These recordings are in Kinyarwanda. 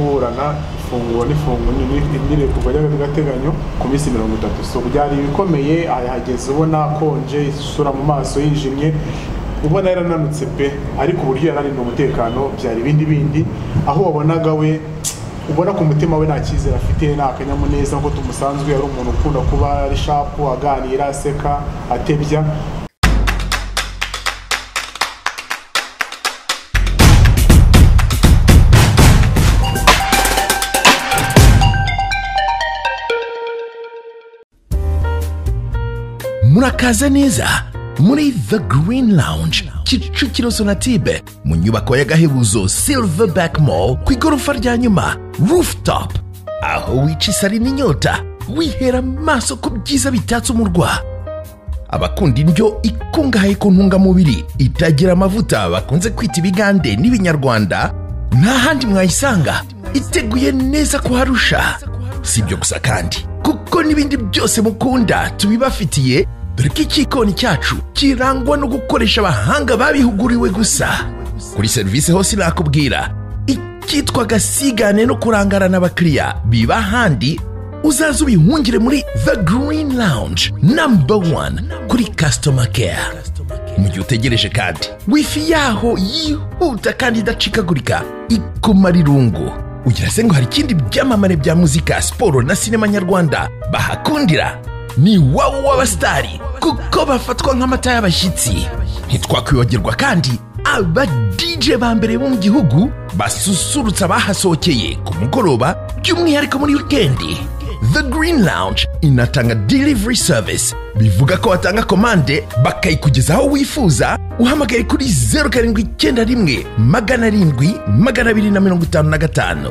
kuburana ifunguro n'ifunguro n'irekurwa ry'agateganyo ku minsi mirongo itatu so byari ibikomeye ahageze ubona akonje isura mu maso yijimye ubona yarananutse pe ariko uburyo yararinda umutekano byari ibindi bindi aho wabonaga we ubona ku mutima we nta cyizere afite nta akanyamuneza ngo tumusanzwe ari umuntu ukunda kuba ari shapu aganira aseka atebya murakaza neza muri the green lounge kicukiro sonatube mu nyubako y'agahebuzo silverback mall ku igorofa rya nyuma rooftop aho wica isari n'inyota wihera amaso ku byiza bitatse umurwa abakunda indyo ikungahaye ku ntungamubiri itagira amavuta bakunze kwita ibigande n'ibinyarwanda nta handi mwayisanga iteguye neza kuharusha si ibyo gusa kandi kuko n'ibindi byose mukunda tubibafitiye dore ko icyikoni cyacu kirangwa no gukoresha abahanga babihuguriwe gusa kuri serivisi hose nakubwira icyitwa gasigane no kurangarana abakiriya biba ahandi uzaze ubihungire muri the green lounge number one kuri customer care mu gihe utegereje kandi wifi yaho yihuta kandi idacikagurika ikumara irungu ugira se ngo hari ikindi byamamare bya muzika siporo na sinema nyarwanda bahakundira ni wowe w'abasitari kuko bafatwa nk'amata y'abashyitsi ntitwakwibagirwa kandi aba DJ ba mbere bo mu gihugu basusurutsa abahasohokeye ku mugoroba by'umwihariko muri wikendi The Green Lounge inatanga delivery service bivuga ko watanga komande bakayikugeza aho wifuza uhamagaye kuri zeru karindwi icyenda rimwe magana arindwi magana abiri na mirongo itanu na gatanu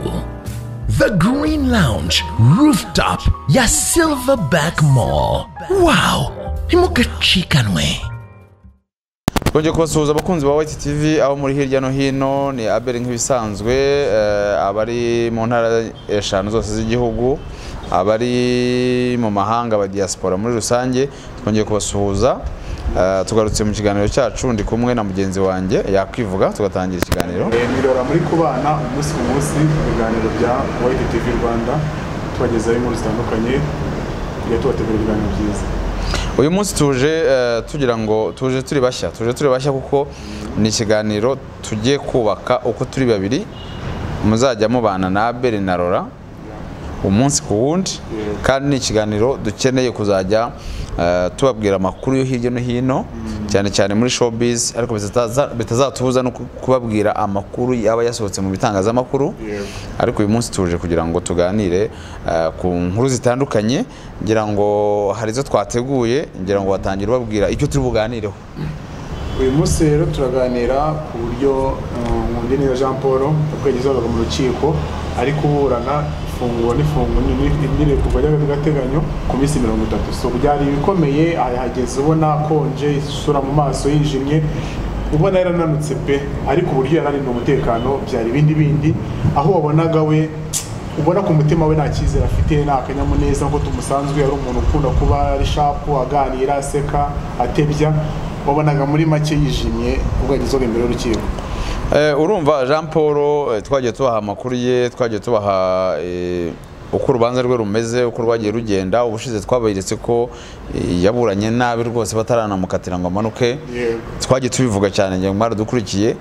The Green Lounge Rooftop ya Silverback Mall. Wow! Ntimugacikanwe. twongeye kubasuhuza abakunzi ba wayiti tivi aho muri hirya no hino ni abere nk'ibisanzwe eh, abari mu ntara eshanu zose z'igihugu abari mu mahanga aba diaspora muri rusange twongeye kubasuhuza eh, tugarutse mu kiganiro cyacu ndi kumwe na mugenzi wanjye yakwivuga tugatangira ikiganiro Eh, Mirora muri kubana umunsi ku munsi ibiganiro bya White TV Rwanda tubagezaho inkuru zitandukanye tujya tubategura ibiganiro byiza uyu munsi tuje eh, tugira ngo tuje turi bashya tuje turi bashya kuko ni ikiganiro tugiye kubaka uko turi babiri muzajya mubana na abere na rora umunsi ku wundi kandi ni ikiganiro dukeneye kuzajya eh, tubabwira amakuru yo hirya no hino cyane cyane muri showbiz ariko bitaza- bitazatubuza no ku- kubabwira amakuru yaba yasohotse mu bitangazamakuru ariko uyu munsi tuje kugira ngo tuganire eh, ku nkuru zitandukanye ngira ngo hari izo twateguye ngira ngo watangira ubabwira icyo turi buganireho uyu munsi rero turaganira ku buryo uh, Nkundineza Jean Paul yakwegezaga mu rukiko ari kuburana ifunguro n'ifunguro n'irekurwa ry'agateganyo ku minsi mirongo itatu so byari ibikomeye ahageze ubona akonje isura mu maso yijimye ubona yarananutse pe ariko uburyo yararinda umutekano byari ibindi bindi aho wabonaga we ubona ku mutima we nta cyizere afite nta akanyamuneza ngo tumusanzwe ari umuntu ukunda kuba ari shapu aganira aseka atebya wabonaga muri make yijimye ubwo yagezwaga imbere y'urukiko Eh, urumva jean paul eh, twagiye tubaha amakuru ye twagiye tubaha eh, uko urubanza rwe rumeze uko rwagiye rugenda ubushize twaberetse ko eh, yaburanye nabi rwose bataranamukatira ngo amanuke Yego. twagiye tubivuga cyane ngira ngo mwaradukurikiye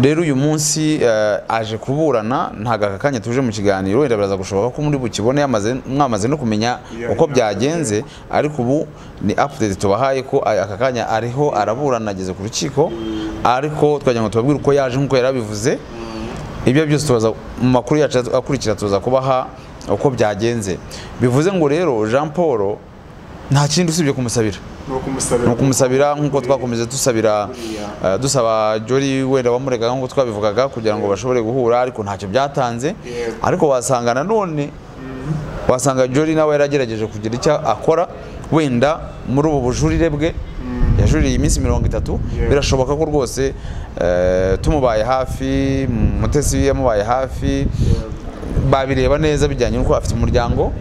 rero uyu munsi eh, aje kuburana ntabwo aka kanya tuje mu kiganiro wenda biraza gushoboka ko muri bukibone yamaze- mwamaze no kumenya Yeah, uko yeah. byagenze ariko ubu ni update tubahaye ko aya- aka kanya ariho araburana ageze ku rukiko ariko twagira ngo tubabwire uko yaje nk'uko yari abivuze ibyo byose tubaza mu makuru yacu akurikira tuza kubaha uko byagenze bivuze ngo rero jean paul nta kindi usibye kumusabira ni ukumusabira ni ukumusabira nk'uko twakomeze dusabira Buriya. eh, dusaba jori wenda wamurega nk'uko twabivugaga kugira ngo bashobore guhura ariko ntacyo byatanze Yego. ariko wasanga nanone wasanga jori nawe yaragerageje kugira icyo akora wenda muri ubu bujurire bwe yajuriye iminsi mirongo itatu Yego. birashoboka ko rwose eh, tumubaye hafi mutesi yamubaye hafi babireba neza bijyanye n'uko afite umuryango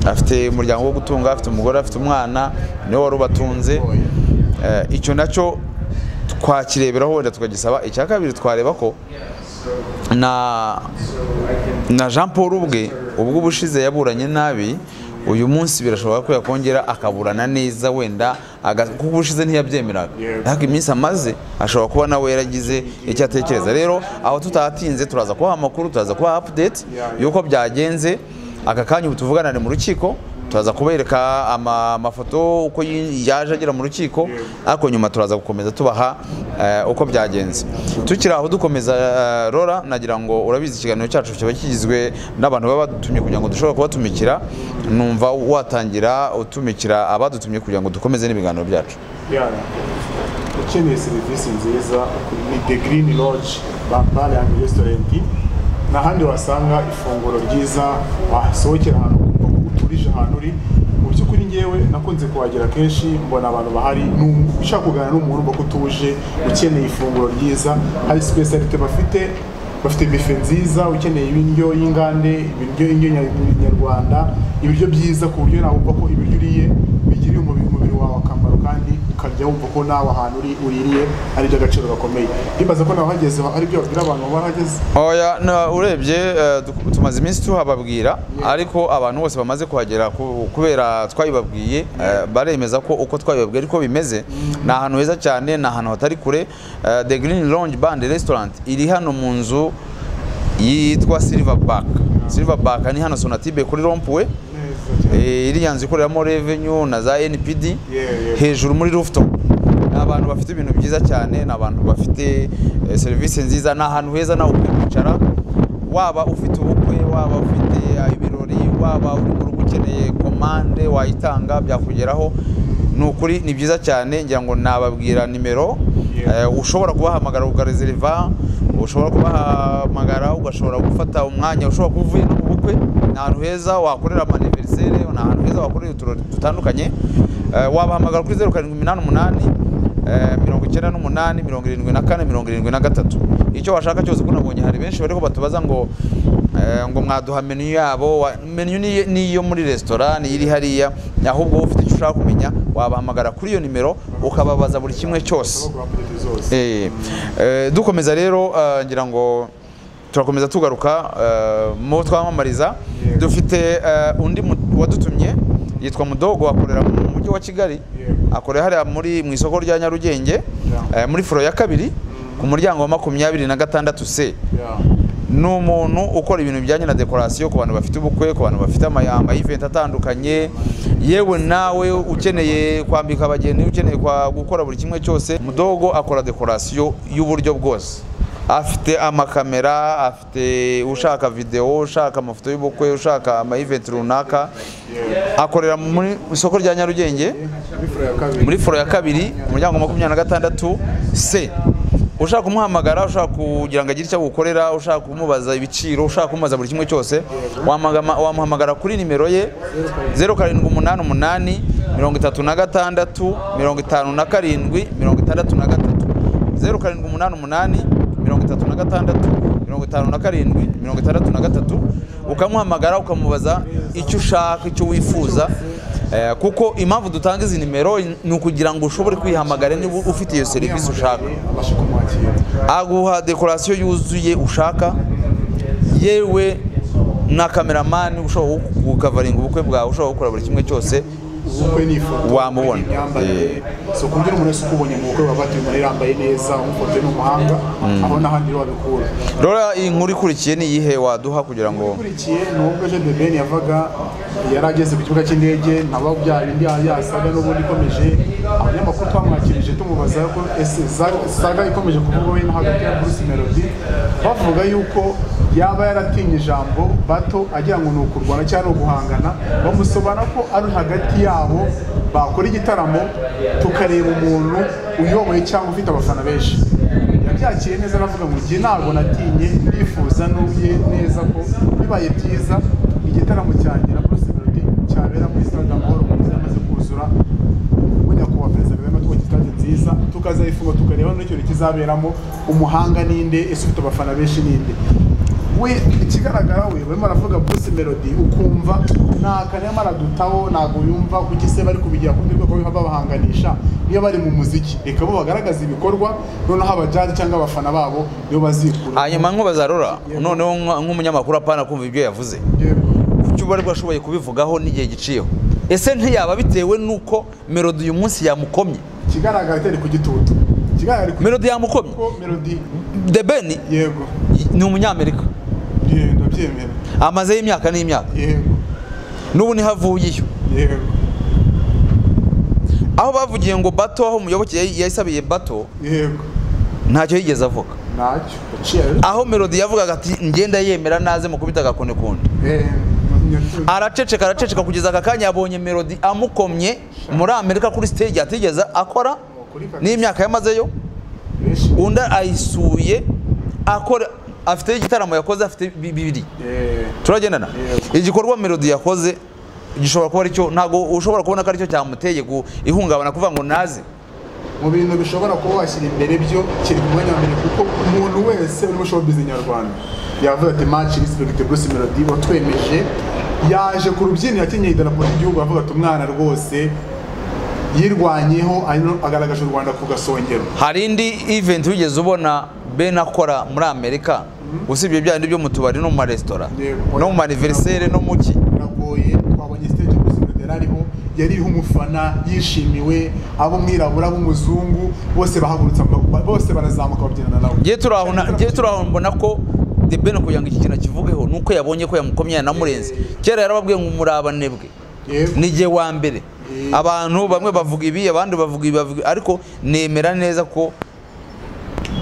afite umuryango wo gutunga afite umugore afite umwana niwe wari ubatunze Eh, icyo nacyo twakireberaho wenda tukagisaba icya kabiri twareba ko na na jean paul ubwe ubwo ubushize yaburanye nabi uyu munsi birashoboka ko yakongera akaburana neza wenda aga- kuko ubushize ntiyabyemeraga Yego. ariko iminsi amaze ashobora kuba nawe yaragize icyo atekereza rero aho tutahatinze turaza kubaha amakuru turaza kubaha update Yeah. y'uko byagenze aka kanya ubu tuvuganane mu rukiko turaza kubereka ama- amafoto uko yi- yaje agera mu rukiko ariko nyuma turaza gukomeza tubaha eh, uko byagenze tukiri aho dukomeza eh, rora nagira ngo urabizi ikiganiro cyacu kiba kigizwe n'abantu baba badutumye kugira ngo dushobore kubatumikira numva watangira utumikira abadutumye kugira ngo dukomeze n'ibiganiro byacu yara ukeneye serivisi nziza ni the green lodge bambare and restaurant n'ahandi wasanga ifunguro ryiza wasohokera ahantu ukumva uturije ahantu uri mu by'ukuri ngewe nakunze kuhagera kenshi mbona abantu bahari n'umu- ushaka kuganira n'umuntu ubona ko utuje ukeneye ifunguro ryiza hari specialite bafite bafite bife nziza ukeneye ibiryo y'ingande ibiryo indyo nya- nyarwanda ibiryo byiza ku buryo nawe wumva ko ibiryo uriye bigirira umubiri umubiri wawe akamaro kandi ukajya wumva ko nawe ahantu uri uririye ari iby'agaciro gakomeye ndibaza ko nawe uhageze ari byo babwira abantu baba barahageze oya na- urebye eh, du- tumaze iminsi tuhababwira ariko abantu bose bamaze kuhagera ku- kubera twabibabwiye eh, baremeza ko uko twabibabwiye ariko bimeze ni ahantu heza cyane ni ahantu hatari kure Eh, the green lounge band restaurant iri hano mu nzu yitwa silverback silverback ni hano sonatibe kuri rompuwe neza cyane Eh, iriya nzu ikoreramo revenue na za npd Yeah, yeah. hejuru muri rooftop ni abantu bafite ibintu byiza cyane ni abantu bafite eh, serivisi nziza ni ahantu heza nawe ukwiye kwicara waba ufite ubukwe waba ufite eh, ibirori waba uri mu rugo ukeneye komande wayitanga byakugeraho ni ukuri ni byiza cyane ngira ngo nababwira nimero Yeah. eh, ushobora kubahamagara ukarezeriva ushobora kubahamagara ugashobora gufata umwanya ushobora kuba uvuye no mu bukwe ni ahantu heza wakorera amaniveriseri ni ahantu heza wakorera uturori dutandukanye Eh, wabahamagara kuri zeru karindwi iminani umunani eh, mirongo icyenda n'umunani mirongo irindwi na kane mirongo irindwi na gatatu icyo washaka cyose kuko nabonye hari benshi bariho batubaza ngo eh, ngo mwaduha menu yabo wa- menu ni- ni iyo muri resitora ni iri hariya ahubwo wowe ufite icyo ushaka kumenya wabahamagara kuri iyo nimero ukababaza buri kimwe cyose ushobora kubaha zose Eh, eh, dukomeza rero eh, ngira ngo turakomeza tugaruka eh, mu twamamariza Yego. dufite eh, undi mu- wadutumye yitwa mudogo akorera mu mujyi wa kigali Yego. akorera hariya muri mu isoko rya nyarugenge Yeah. eh, muri furo ya kabiri ku muryango wa makumyabiri na gatandatu c Yeah. ni umuntu ukora ibintu bijyanye na dekorasiyo ku bantu bafite ubukwe ku bantu bafite amayamba y'iventi atandukanye yewe nawe ukeneye kwambika abageni ukeneye kwa gukora buri kimwe cyose mudogo akora dekorasiyo y'uburyo bwose afite amakamera afite ushaka videwo ushaka amafoto y'ubukwe ushaka amayiventi runaka akorera mu isoko rya nyarugenge Muri furo ya kabiri muri foro ya kabiri umuryango wa makumyabiri na gatandatu c ushaka kumuhamagara ushaka kugira ngo agire icyo agukorera ushaka kumubaza ibiciro ushaka kumubaza buri kimwe cyose wamagama- wamuhamagara kuri nimero ye zeru karindwi umunani umunani mirongo itatu na gatandatu mirongo itanu na karindwi mirongo itandatu na gatatu zeru karindwi umunani umunani mirongo itatu na gatandatu mirongo itanu na karindwi mirongo itandatu na gatatu ukamuhamagara ukamubaza icyo ushaka icyo wifuza Eh, kuko impamvu dutanga izi nimero ni ukugira ngo ushobore kwihamagara niba ufite iyo serivisi ushaka abasha kumwakira aguha dekorasiyo yuzuye ushaka yewe na kameramani ushobora gukavaringa ubukwe bwawe ushobora gukora buri kimwe cyose ubukwe ni ifoto Wamubona. imyambarire si ukubwira umuntu wese uko ubonye mu bukwe baba batuye umuntu yambaye neza umufotoye n'umuhanga aho n'ahandi rero wabikura rora iyi nkuru ikurikiye ni iyihe waduha kugira ngo ukurikiye ni ubwo Jean de Ben yavaga yari ageze ku kibuga cy'indege nabo bya bindi yasaga n'ubundi ikomeje abanyamakuru twamwakirije tumubaza ko ese Za- saga ikomeje kuvugwa hino hagati ya Bruce Melody bavuga yuko yaba yaratinye ijambo bato agira ngo ni ukurwana cyangwa ni uguhangana bamusobanura ko ari hagati yabo bakora igitaramo tukareba umuntu uyoboye cyangwa ufite abafana benshi yabyakiriye neza aravuga ngo njye ntabwo natinye ndifuza n'ubye neza ko bibaye byiza igitaramo cyanjye na Bruce Melody cyabera muri stade amahoro mwiza yamaze kuzura ubwo nyakubahwa perezida kagame atwubaka stade nziza tukazayifunga tukareba n'icyo kizaberamo umuhanga ninde ese ufite abafana benshi ninde we ikigaragara we barimo aravuga bruce melody ukumva nta karema aradutaho ntabwo yumva kuko se bari kubigira ku rundi rwego rw'aho babahanganisha iyo bari mu muziki reka bo bagaragaza ibikorwa noneho abajaji cyangwa abafana babo nibo bazikura hanyuma nk'ubazarura noneho nk- nk'umunyamakuru apana kumva ibyo yavuze Yego. kuki uba aribwo ashoboye kubivugaho n'igihe giciyeho ese ntiyaba bitewe n'uko melody uyu munsi yamukomye ikigaragara itari ku gitutu ikigaragara ku melody yamukomye ko melody the ben yego ni umunyamerika yego ndabyemera amazeho imyaka n'imyaka yego n'ubu niho avuyeyo yego aho bavugiye ngo bato aho umuyoboke yay- yasabiye bato yego ntacyo yigeze avuga ntacyo yaciye aho melody yavugaga ati ngenda yemera naze mukubita agakoni kundi Eh, araceceka araceceka kugeza aka kanya yabonye melody amukomye muri amerika kuri stage atigeze akora Kuri kabisa. n'imyaka yamazeyo benshi undi ayisuye akora afite igitaramo yakoze afite bi- bibiri eh, turagendana Yego. igikorwa melody yakoze gishobora kuba aricyo ntabwo ushobora kubona ko aricyo cyamuteye gu- ihungabana kuvuga ngo naze mu bintu bishobora kuba washyira imbere byo kiri ku mwanya wa mbere kuko umuntu wese uri muri showbiz nyarwanda yavuga ati match respect Bruce Melody watwemeje yaje ku rubyiniro yakenyeye idarapo ry'igihugu avuga ati umwana rwose yirwanyeho hanyuma agaragaje u Rwanda ku gasongero hari indi event wigeze ubona ben akora muri amerika usibye bya bindi byo mu tubari no mu maresitora Yego. no mu maniverisere no mu ki biragoye twabonye stage Bruce Melody yari ariho yaririho umufana yishimiwe abo mwirabura b'umuzungu bose bahagurutse ama- bose barazamuka babyinana nawe ngewe turi aho na- ngewe turi aho mbona ko the ben kugira ngo iki kintu akivugeho ni uko yabonye ko yamukomye yanamurenze kera yarababwiye ngo umurabane bwe Yego. ni igihe wa mbere Eh. abantu bamwe bavuga ibi abandi bavuga ibi bavuga ariko nemera neza ko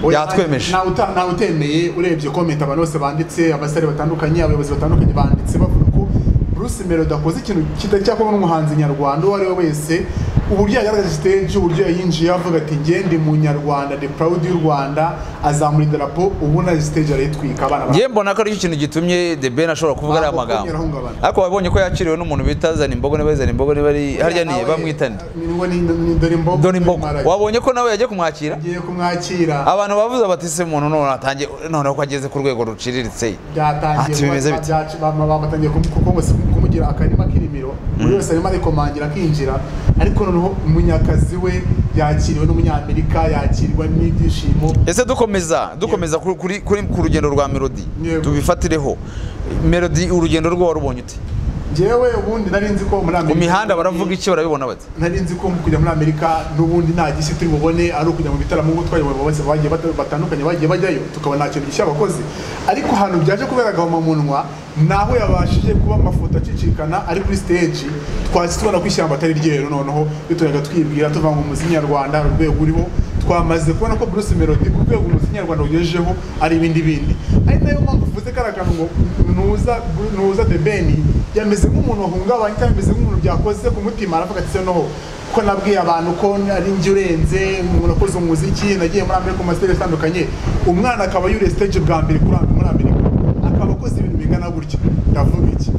Oya, Yatwemeje. ntawe uta- ntawe utemeye urebye komenti abantu bose banditse abasare batandukanye abayobozi batandukanye banditse bavuga ko bruce melody akoze ikintu kitari cyakorwa n'umuhanzi nyarwanda uwo ari we wese uburyo yagaragaje stage uburyo yayinjiye avuga ati "Njye ndi mu nyarwanda the proud y'u rwanda azamura idarapo ubu na stage arayitwika abana ba- ngewe mbona ko aricyo kintu gitumye the ben ashobora kuvuga ariya Ntabwo magambo yarahungabana. ariko wabonye ko yakiriwe n'umuntu bita zanimbogo niba zanimbogo niba ari harya ni Nawe, bamwitana ni ngo ni ni dore imbogo dore imbogo Marage. wabonye ko nawe yagiye kumwakira agiye kumwakira abantu bavuze bati se umuntu none atangiye noneho ko ageze ku rwego ruciriritse byatangiye Ati, bimeze kuba- bite? byaci- ba- ba- batangiye kumu- kuko ngo si- kumugira akarima k'irimiro buri wese arimo arikomangira akinjira ariko noneho umunyakazi we yakiriwe n'umunyamerika yakirwa n'ibyishimo ese dukomeza dukomeza kuri, kuri, kuri ku rugendo rwa melody Yego. tubifatireho melody urugendo rwe warubonye ute njyewe ubundi nari nzi ko muri mu amerika mihanda baravuga iki barabibona bati nari nzi ko kujya muri amerika n'ubundi nta gishya turi bubone ari ukujya mu bitaramo nk'uko twayoboye bose bagiye bata- batandukanye bagiye bajyayo tukabona nta kintu gishya bakoze ariko ahantu byaje kubera agahomamunwa naho yabashije kuba amafoto acicikana ari kuri stage twahise tubona ko ishyamba atari ryeru noneho bituraga twibwira tuva ngo umuziki nyarwanda hari urwego uriho twamaze kubona ko Bruce Melody ku rwego umuziki nyarwanda ugejejeho ari ibindi bindi ari nayo mpamvu uvuze kariya kantu ngo nuza nuza the ben yameze nk'umuntu wahungabanye cyangwa yameze nk'umuntu byakoze ku mutima aravuga ati se noho ko nabwiye abantu ko ari njye urenze umuntu wakoze umuziki nagiye muri amerika mu mastage atandukanye umwana akaba yuriye stage bwa mbere kuri muri amerika akaba akoze ibintu bingana gutya ndavuga iki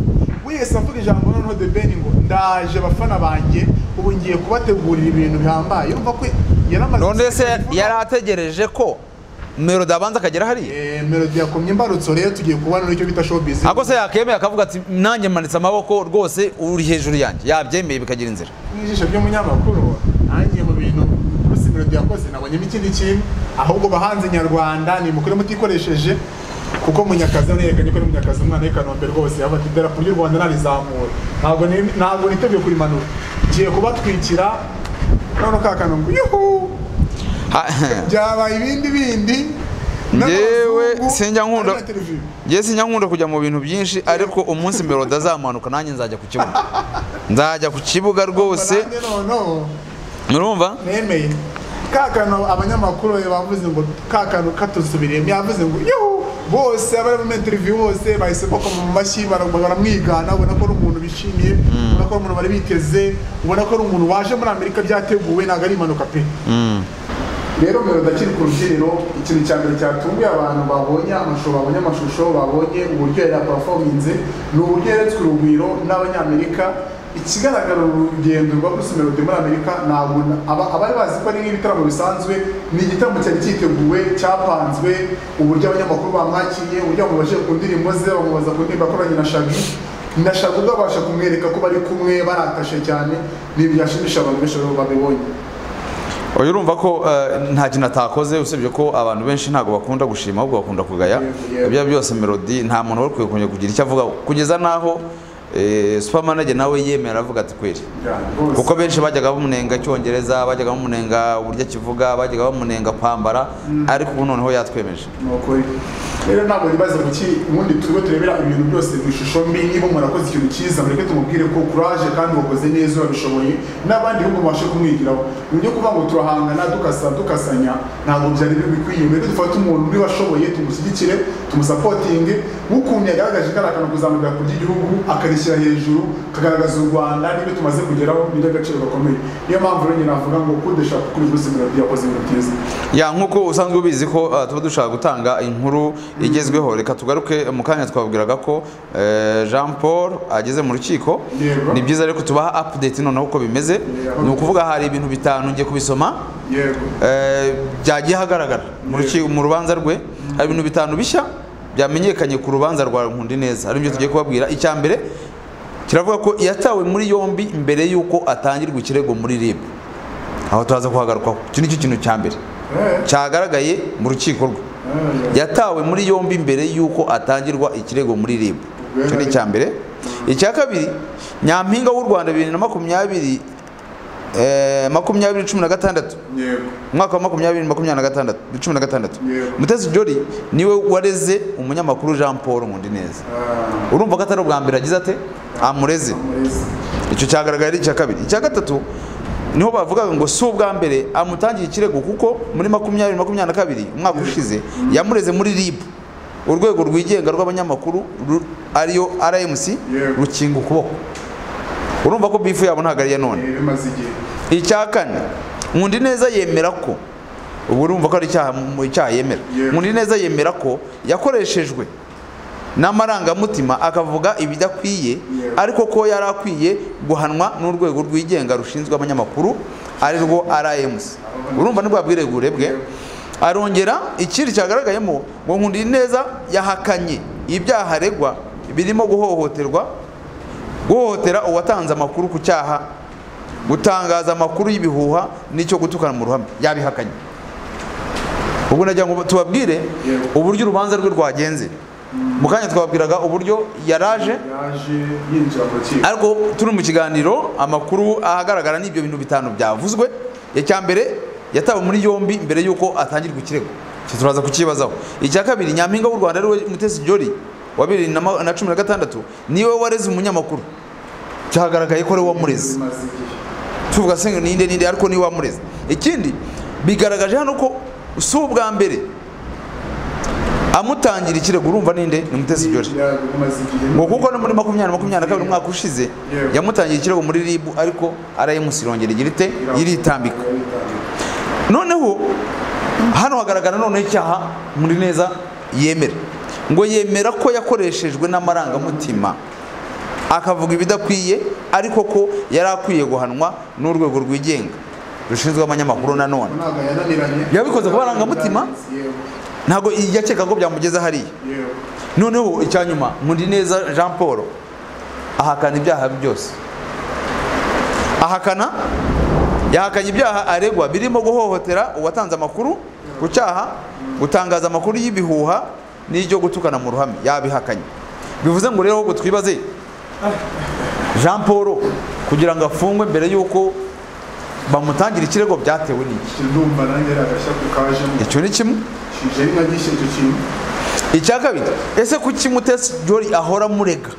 wese avuga ijambo noneho the ben ngo ndaje abafana banjye ubu ngiye kubategurira ibintu bihambaye yumva ko yaramaze none se yari ategereje ko melody abanza akagera hariya Eh, melody yakomye imbarutso rero tugiye kubona n'icyo bita showbiz ako se yakemeye akavuga ati nanjye manitse amaboko rwose uri hejuru yanjye yabyemeye bikagira inzira n'ijisho ry'umunyamakuru nanjye mu bintu Bruce Melody yakoze nabonyemo ikindi kintu ahubwo bahanze nyarwanda nimukore mutikoresheje kuko munyakazi hano yerekanye ko ari munyakazi umwana w'i kanombe rwose yavuga ati idarapo ry'u rwanda narizamura ntabwo ni- ntabwo niteguye kurimanura ngiye kubatwikira none ka kanombe yuhu Ha- byabaye ibindi bindi Njyewe n'abazungu, sinjya nkunda- ari na televiziyo. njye sinyakunda kujya mu bintu byinshi ariko umunsi melody azamanuka nanjye nzajya ku kibuga nzajya ku kibuga rwose Nanjye noneho murumva nemeye ka kantu abanyamakuru bavuze ngo ka kantu katusubiriyemo yavuze ngo yuhu bose abari mu interview bose bahise bakoma mu mashyi bara- baramwigana ubona ko ari umuntu bishimiye ubona ko ari umuntu bari biteze ubona ko ari umuntu waje muri amerika byateguwe ntabwo ari impanuka pe rero mbere ndakiri ku rubyiniro ikintu cya mbere cyatunguye abantu babonye amashusho babonye amashusho babonye uburyo yari yapafominze ni uburyo yeretswe urugwiro n'abanyamerika ikigaragara uru rugendo rwa Bruce Melody muri Amerika ntabwo na- aba- abari bazi ko ari nk'ibitaramo bisanzwe ni igitaramo cyari cyiteguwe cyapanzwe uburyo abanyamakuru bamwakiriye uburyo bamubajije ku ndirimbo ze bamubaza ku ndirimbo yakoranye na Shaggy na Shaggy ubwo abasha kumwereka ko bari kumwe baratashe cyane ni ibintu byashimisha abantu benshi babibonye uyu urumva ko eh, nta kintu atakoze usibye ko abantu benshi ntabwo bakunda gushima ahubwo bakunda kugaya Yego, yego. ibyo byose melody nta muntu wari ukwiye kongera kugira icyo avuga kugeza n'aho eh, supermanager nawe yemera avuga ati kweri rwose kuko benshi bajyaga bamunenga icyongereza bajyaga bamunenga uburyo akivuga bajyaga bamunenga kwambara ariko ubu noneho yatwemeje ni ukuri rero ntabwo nibaze mu ki ubundi turiho turebera ibintu byose mu ishusho mbi niba murakoze ikintu cyiza mureke tumubwire ko kuraje kandi wakoze neza urabishoboye n'abandi bihugu babashe kumwigiraho mu byo kuvuga ngo turahangana dukasa dukasanya ntabwo byari bikwiye mbere dufate umuntu niba ashoboye tumushyigikire tumusapotinge nk'ukuntu yagaragaje igaragara kuzamurira ku ry'igihugu akarishyira hejuru kagaragaza u rwanda n'ibyo tumaze kugeraho ni iby'agaciro gakomeye niyo mpamvu rero nyine navuga ngo kudesha kuri bruce melody yakoze ibintu byiza ya nk'uko usanzwe ubizi ko eh, tuba dushaka gutanga inkuru igezweho reka tugaruke mu kanya twabwiraga ko eh, jean paul ageze mu rukiko Yego. ni byiza reko tubaha update noneho uko bimeze Yego. ni ukuvuga hari ibintu bitanu ngiye kubisoma yego eh, byagiye hagaragara mu ruki- mu rubanza rwe hari ibintu bitanu bishya byamenyekanye ku rubanza rwa nkundi neza aribyo tugiye kubabwira icya mbere kiravuga ko yatawe muri yombi mbere y'uko atangirwa ikirego muri rib aho turaza kuhagarukwaho iki nicyo kintu cya mbere Eh, cyagaragaye mu rukiko rwe eh, yatawe muri yombi mbere y'uko atangirwa ikirego muri rib icyo ni icya mbere icya kabiri nyampinga w'u rwanda bibiri na makumyabiri eh, makumyabiri cumi na gatandatu yego umwaka wa makumyabiri makumyabiri na gatandatu cumi na gatandatu Yego. mutesi jori niwe wareze umunyamakuru jean paul nkundi neza urumva ko atari ubwa mbere agize ate amureze amurezi icyo cyagaragaye ari icya kabiri icya gatatu niho bavugaga ngo si ubwa mbere amutangiye ikirego kuko muri makumyabiri makumyabiri na kabiri umwaka ushize yamureze muri rib urwego rwigenga rw'abanyamakuru ru- ariyo rmc Yego. rukinga ukuboko urumva ko bifu yabo ntabwo ari iya none Eh, bimaze igihe icya kane nkundi neza yemera ko ubu urumva ko ari icyaha mu icyaha yemera Yego. nkundi neza yemera ko yakoreshejwe n'amarangamutima akavuga ibidakwiye Yego. ariko ko yari akwiye guhanwa n'urwego rwigenga rushinzwe abanyamakuru ari rwo rmc urumva nibwo bwiregure bwe arongera ikindi cyagaragayemo ngo nkundi neza yahakanye ibyaha aregwa birimo guhohoterwa guhohotera uwatanze amakuru ku cyaha gutangaza amakuru y'ibihuha n'icyo gutukana mu ruhame yabihakanye ubwo nagira ngo tubabwire Yego. uburyo urubanza rwe rwagenze mu kanya twababwiraga uburyo yaraje yaje yinjira mu rukiko ariko turi mu kiganiro amakuru ahagaragara n'ibyo bintu bitanu byavuzwe icya mbere yatawe muri yombi mbere y'uko atangirwa ikirego Icyo turaza kukibazaho icya kabiri nyampinga w'u rwanda ariwe mutesi jori wa bibiri na ma- na cumi na gatandatu niwe wareze umunyamakuru cyagaragaye ko ari we wamureze bimaze igihe tuvuga se ngo ninde ninde ariko niwe wamureze ikindi bigaragaje hano ko si ubwa mbere amutangira ikirego urumva ninde ni mutesi jori Yego, bimaze igihe ngo kuko no muri makumyabiri makumyabiri na kabiri umwaka ushize yamutangiye ikirego muri rib ariko arayimusi irongera igira ite iritambika noneho hano hagaragara noneho icyaha muri neza yemera ngo yemera ko yakoreshejwe n'amarangamutima akavuga ibidakwiye ariko ko yari akwiye guhanwa n'urwego rwigenga rushinzwe abanyamakuru nanone ntabwo yananiranye Yabikoze ku marangamutima? Yego, ntabwo yakeka ko byamugeza hariya yego. noneho icya nyuma neza jean paul ahakana ibyaha byose ahakana yahakanye ibyaha aregwa birimo guhohotera uwatanze amakuru ku cyaha gutangaza amakuru y'ibihuha n'ibyo gutukana mu ruhame yabihakanye bivuze ngo rero ahubwo twibaze jean paul kugira ngo afungwe mbere y'uko bamutangire ikirego byatewe n'iki Icyo ndumva nanjye ari agashya kajemo icyo ni kimwe kije ari nka gishe icyo kintu icya kabiri ese kuki mutesi jori ahora amurega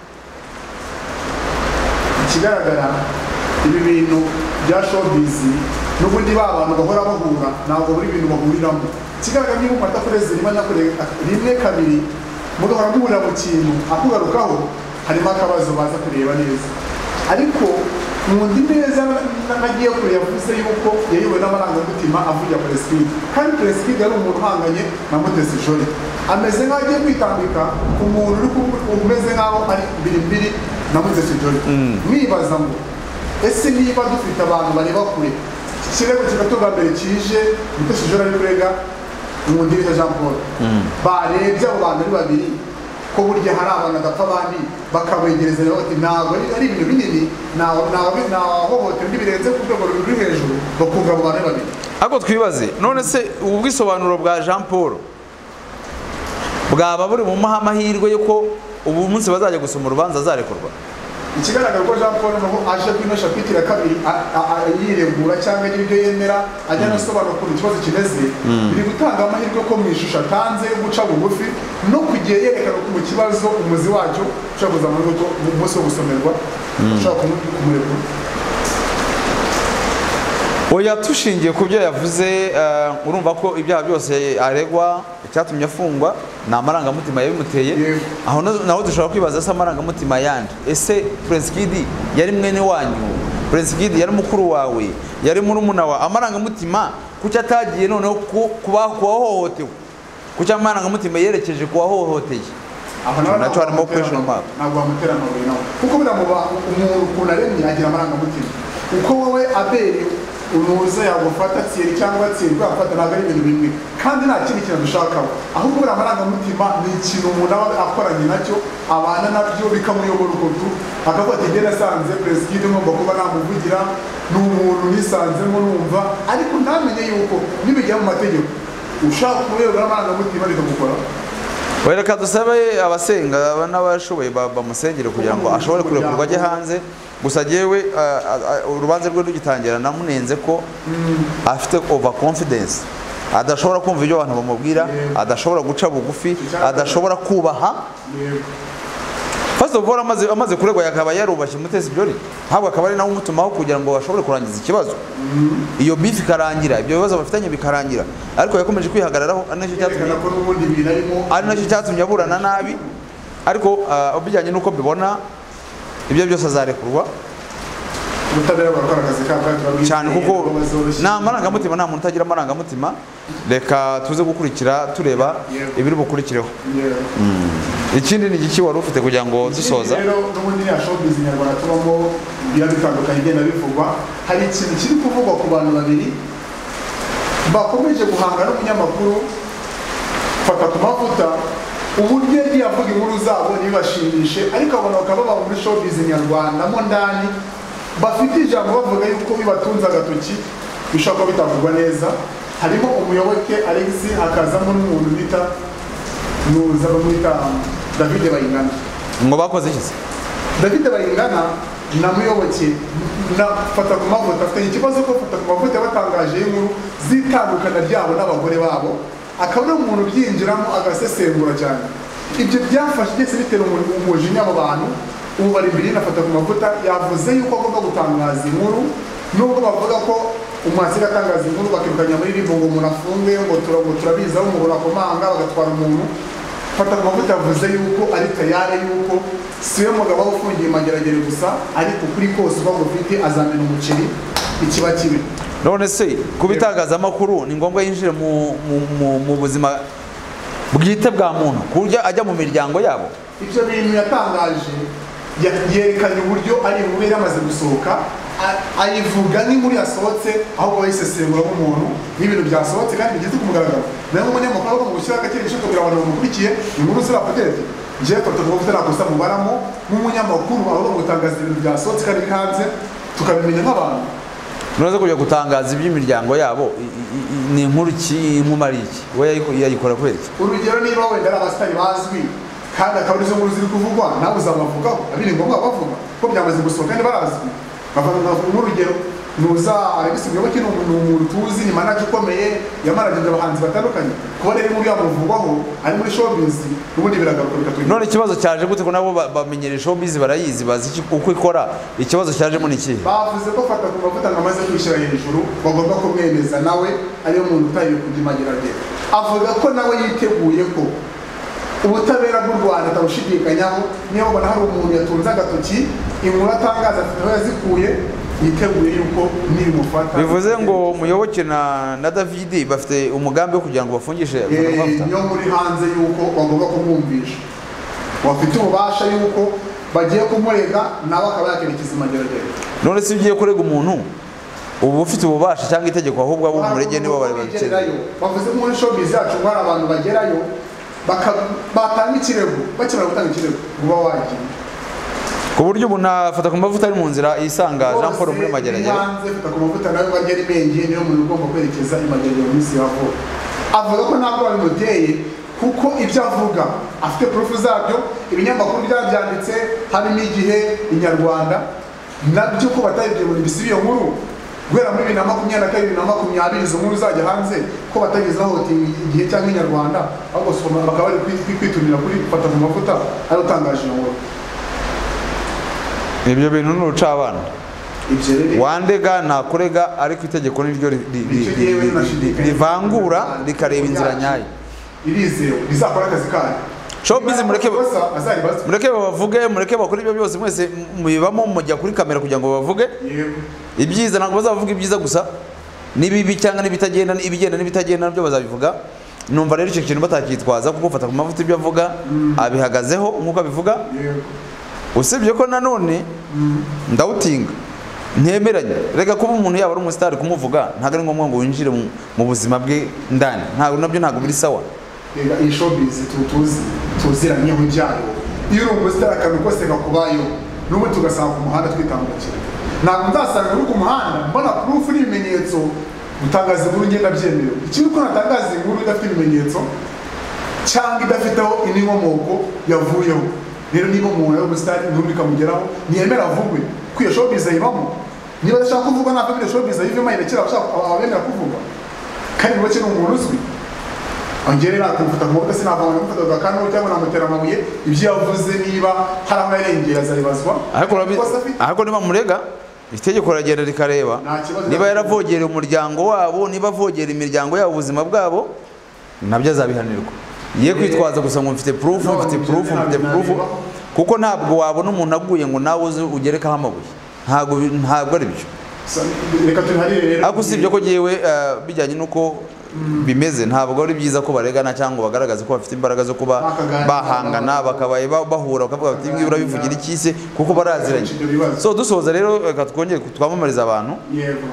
ikigaragara ibi bintu bya showbiz n'ubundi ba bantu bahora bahura ntabwo buri bintu bahuriramo ikigaragara niba umuntu adakoreze rimwe anakoreye rimwe kabiri mugahora muhurira mu kintu akugarukaho harimo akabazo baza kureba neza ariko nkunda neza na- na- nagiye kure yavuze yuko yayobowe n'amarangamutima avugira pereside kandi pereside yari umuntu uhanganye na mutesi jori ameze nk'aho agiye kwitambika ku muntu uri ku- umeze nk'aho ari birimbiri navuze kijoni nibaza ngo ese niba dufite abantu bareba kure kirego kigatu bwa mbere kije mutesi jora n'urega mu ndirishya jean paul barebye abo bantu ari babiri ko burya hari abantu badapfa abandi bakabegereza rero bati ntabwo ari ari ibintu binini ntawahohotera undi birenze ku rwego ruri hejuru bakumva abo bantu ari babiri ariko twibaze none se ubu bwisobanuro bwa jean paul bwaba buri mu amahirwe y'uko ubu munsi bazajya gusoma urubanza azarekurwa ikigaragara ko jean paul nuko aje kuri ino shapitire ya kabiri a- a- a- yiregura cyangwa agira ibyo yemera ajya anasobanura ukuntu ikibazo kimeze biri gutanga amahirwe ko mu ishusho atanze yo guca bugufi no kugiye yerekana ukuntu ikibazo umuzi wacyo ushobora kuza muri rugo mu munsi wo gusomerwa ushobora kumu- kumurekura oya tushingiye ku byo yavuze eh, urumva ko ibyaha byose aregwa icyatumye afungwa ni amarangamutima yabimuteye Yego. aho na- naho dushobora kwibaza se amarangamutima yandi ese prince kid yari mwene wanyu prince kid yari mukuru wawe yari murumuna wawe amarangamutima kuki atagiye noneho ku- ku ba- ku wahohotewe kuki amarangamutima yerekeje ku wahohoteye aho nawe Nacyo ntabwo harimo wamutera question mark. ntabwo wamutera amabuye nawe kuko buriya mu ba- umuntu ukuntu aremye agira amarangamutima uko wowe abere unuza yagufata tsiri cyangwa tsiri yagufata ntabwo ari ibintu bimwe kandi nta kindi kintu dushakaho ahubwo buriya amarangamutima ni ikintu umuntu aba akoranye nacyo abana nabyo bikamuyobora ukuntu akafata ibyo nasanze perezida ngomba kuba namuvugira ni umuntu nisanzemo numva ariko ntamenye yuko nibijya mu mategeko ushaka kurebera amarangamutima bikagukoraho Oya, reka dusabe abasenga aba n'abashoboye ba- bamusengere kugira ngo ashobore kurekurwa ajye hanze gusa yewe urubanza rwe rugitangira namunenze ko afite over confidence adashobora kumva ibyo abantu bamubwira Yego. adashobora guca bugufi Icyakabiri. adashobora kubaha Yego. first of all amaze, amaze kuregwa yakaba yarubashye mutesi byori ntabwo akaba ari nawe umutumaho kugira ngo bashobore kurangiza ikibazo iyo bifu ikarangira ibyo bibazo bafitanye bikarangira ariko yakomeje kwihagararaho ari nacyo cyatumye yerekana ko n'ubundi ibintu arimo ari nacyo cyatumye aburana nabi ariko ah, bijyanye n'uko mbibona ibyo byose azarekurwa ubutabera burakora akazi kabo kandi turabwizeye cyane kuko ko bazoroshya. nta marangamutima nta muntu utagira amarangamutima reka tuze gukurikira tureba Yego. ibiri bukurikireho Yego. ikindi ni igiki wari ufite kugira ngo dusoza Ikindi rero n'ubundi ya showbiz nyarwanda tubamo biba bitandukanye igenda bivugwa hari ikintu kiri kuvugwa ku bantu babiri bakomeje guhanga n'umunyamakuru fata ku mavuta uburyo yagiye avuga inkuru zabo ntibibashimishe ariko abantu bakaba baba muri showbiz nyarwanda mo ndani bafite ijambo bavuga yuko bibatunze agatoki bishobora kuba bitavugwa neza harimo umuyoboke alex hakazamo n'umuntu bita nuza bamwita david bayingana ngo bakoze iki se david bayingana namuyoboke na fata ku mavuta afitanye ikibazo ko fata ku mavuta yabatangaje y'inkuru z'itandukana ryabo n'abagore babo akaba ari umuntu ubyinjiramo agasesengura cyane ibyo byafashe byose bitera umu- umujinya abo bantu ubu bari imbere y'inafata ku mavuta yavuze yuko agomba gutangaza inkuru nubwo bavuga ko umwasi atangaza inkuru bakirukanya muri ribu ngo umuntu afunge ngo tura- ngo turabizi aho umuntu akomanga bagatwara umuntu fata ku mavuta yavuze yuko ari tayari yuko si we mugabo waba ufungiye imageragere gusa ariko kuri kose uba gufite azamena umuceri ikiba kibi none se kuba itangazamakuru ni ngombwa yinjire mu- mu- mu- mu buzima bwite bwa muntu ku buryo ajya mu miryango yabo ibyo bintu yatangaje ya- yerekanye uburyo ari inkuru yari yamaze gusohoka a- ayivuga n'inkuru yasohotse ahubwo bayisesengura nk'umuntu n'ibintu byasohotse kandi bigeze ku mugaragaro nawe nk'umunyamakuru aba agomba gushyiraho agakeye gishaka kugira abantu bamukurikiye inkuru zirapotete ngewe fata ku mavuta ntakosa mubaramo nk'umunyamakuru aba agomba gutangaza ibintu byasohotse kandi biri hanze tukabimenya nk'abantu noneho kujya gutangaza iby'imiryango yabo i- i- i- ni inkuru ki inkumari iki we yayiko- yayikora kubera iki urugero niba wenda ari abasitari bazwi kandi akaba arizo nkuru ziri kuvugwa nawe uzabavugaho abiri ngombwa bavuga ko byamaze gusohoka kandi barazwi bavuga nk'urugero nuza alegisi muyoboke ni umuntu ni umuntu tuzi ni manaje ukomeye yamaragije abahanzi batandukanye kuba rero inkuru yamuvugwaho ari muri showbiz ubundi biragaruka bikatugeraho none ikibazo cyaje gute ko nabo ba- bamenyera showbiz barayizi bazi iki- uko ikora ikibazo cyajemo ni ikihe bavuze ko fata ku mavuta ngo amaze kwishyira hejuru bagomba kumwemeza nawe ariyo muntu utayiwe kujya imageragere avuga ko nawe yiteguye ko ubutabera bw'u rwanda atabushidikanyaho niyo babona hari umuntu yatunze agatoki inkuru atangaza afite aho yazikuye yiteguye yuko nibimufata bivuze ngo muyoboke na na davidi bafite umugambi wo kugira ngo bafungishe Eh, Fatamavuta. niyo muri hanze yuko bagomba kumwumvisha bafite ububasha yuko bagiye kumurega nawe akaba yakira ikizimageragere none se iyo ugiye kurega umuntu uba ufite ububasha cyangwa itegeko ahubwo abo umurege nibo babikeneye bavuze ko muri showbiz yacu hari abantu bagerayo baka- batanga ikirego bakimara gutanga ikirego uba wagiye ku buryo ubu nafata ku mavuta ari mu nzira yisanga jean paul muri mageragere hanze fata ku mavuta nawe bagera imenge niyo muntu ugomba kwerekeza imageragere mu minsi ya vuba avuga ko ntabwo babimuteye kuko ibyo avuga afite purufu zabyo ibinyamakuru byabyanditse harimo igihe inyarwanda nabyo ko batabibyibuye bisiba iyo nkuru guhera muri bibiri na makumyabiri na kabiri bibiri na makumyabiri izo nkuru zajya hanze ko batageze hohotinga igihe cyangwa inyarwanda ahubwo soma bakaba bari kwi- kwitumira kuri fata ku mavuta ariyo utangaje iyo nkuru ibyo bintu ni urucabana ibyo rero wandega ntakurega ariko itegeko niryo ri- ri- ri- Icyo ri- yewe ri- nashidikanya. rivangura rikareba inzira nyayo irizewe rizakora akazi kayo Showbiz mureke- Amakosa azaribazwe mureke babavuge mureke bakore ibyo byose mwese mubibamo mujya kuri kamera kugira ngo bavuge yego ibyiza ntabwo bazavuga ibyiza gusa n'ibibi cyangwa n'ibitagenda ibigenda n'ibitagenda nabyo bazabivuga numva rero icyo kintu batakitwaza kuko ufata ku mavuta ibyo avuga abihagazeho nk'uko abivuga yego usibye ko nanone ndawutinga ntemeranye reka kuba umuntu yaba ari umusitari kumuvuga ntabwo ari ngombwa ngo winjire mu- mu buzima bwe ndani ntabwo nabyo ntabwo biri sawa rega iyi showbiz tu- tuzi tuziranyeho ibyayo iyo uri umusitari akantu kose kakubayeho n'ubu tugasanga ku muhanda twitambukira ntabwo nzasanga uri ku muhanda mbona proof n'ibimenyetso gutangaza inkuru ngenda byemewe ikindi ko natangaza inkuru idafite ibimenyetso cyangwa idafite aho indi nkomoko yavuyeho rero niba umuntu ari umusitari inkuru ikamugeraho ntiyemera avugwe ko iyo showbiz ayibamo niba adashaka kuvuga ntabwo iyo showbiz ayivemo ayirekera abashaka abemera kuvuga kandi buke ni umuntu uzwi ongere nakumvuta ngombwa sinavanga namufataga kano cyangwa namutera amabuye ibyo yavuze niba hari aho yarengeye azabibazwa ariko urabi- Amakosa afite- ariko niba murega itegeko riragenda rikareba Nta kibazo. niba yaravogereye umuryango wabo niba avogera imiryango yabo ubuzima bwabo nabyo azabihanirwa ye kwitwaza gusa ngo mfite proof No, mfite ibyo proof mfite ntabwo proof nabireba. kuko ntabwo wabona umuntu aguye ngo nawe uze ugerekaho amabuye ntabwo bi- ntabwo ari byo So, reka tuniharire rero ariko usibye ko ngewe eh, bijyanye n'uko bimeze ntabwo ari byiza ko baregana cyangwa bagaragaza ko bafite imbaraga zo kuba Bakaganira. bahangana bakabaye ba- bahura bakavuga bati "Ibi urabivugira ikise kuko baraziranye Ibyo bibazo. so dusoza rero reka twongere twamamariza abantu yego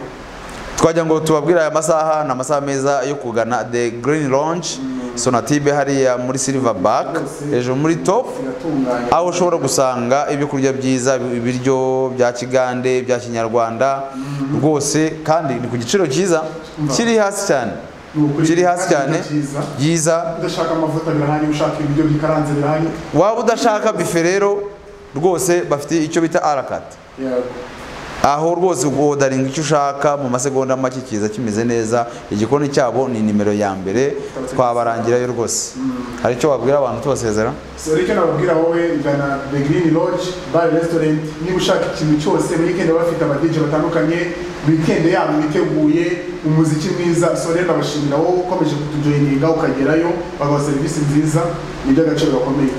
twajya ngo tubabwire aya masaha ni amasaha meza yo kugana the green lounge sonatibe hariya muri silverback hejuru muri top iratunganya aho ushobora gusanga ibyo kurya byiza ibiryo bya kigande bya kinyarwanda rwose kandi ni ku giciro cyiza kiri hasi cyane Ni ukuri. kiri hasi cyane Cyiza. byiza udashaka amavuta birahari ushaka ibiryo bikaranze birahari waba udashaka bife rero rwose bafite icyo bita arakati yego aho rwose ugodaringa icyo ushaka mu masegonda make kiza kimeze neza igikoni cyabo ni nimero ya mbere twabarangirayo rwose hari icyo wabwira abantu tubasezera so reka nababwira wowe gana the green lodge bar restaurant niba ushaka ikintu cyose weekend baba bafite amadije batandukanye weekend yabo biteguye umuziki mwiza so rero nabashimira wowe ukomeje kutujoyininga ukagerayo bagaha serivisi nziza ni iby'agaciro gakomeye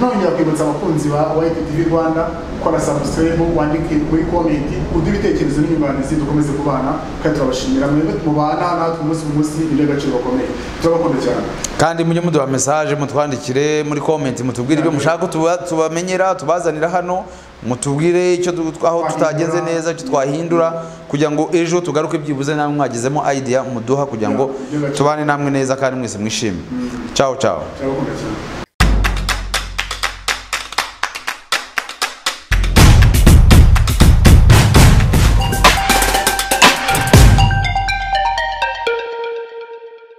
nongera kwibutsa abakunzi ba White TV Rwanda gukora subscribe wandike muri comment uduhe ibitekerezo n'inyunganizi dukomeze kubana kandi turabashimira mwebwe mubana natwe umunsi ku munsi ni iby'agaciro gakomeye turabakunda cyane kandi mujye muduha mesaje mutwandikire muri komenti mutubwire ibyo mushaka tuba- tubamenyera tubazanira hano mutubwire icyo du- aho tutagenze neza icyo twahindura kugira ngo ejo tugaruke byibuze namwe mwagizemo idea muduha kugira ngo tubane namwe neza kandi mwese mwishime ciao ciao turabakunda cyane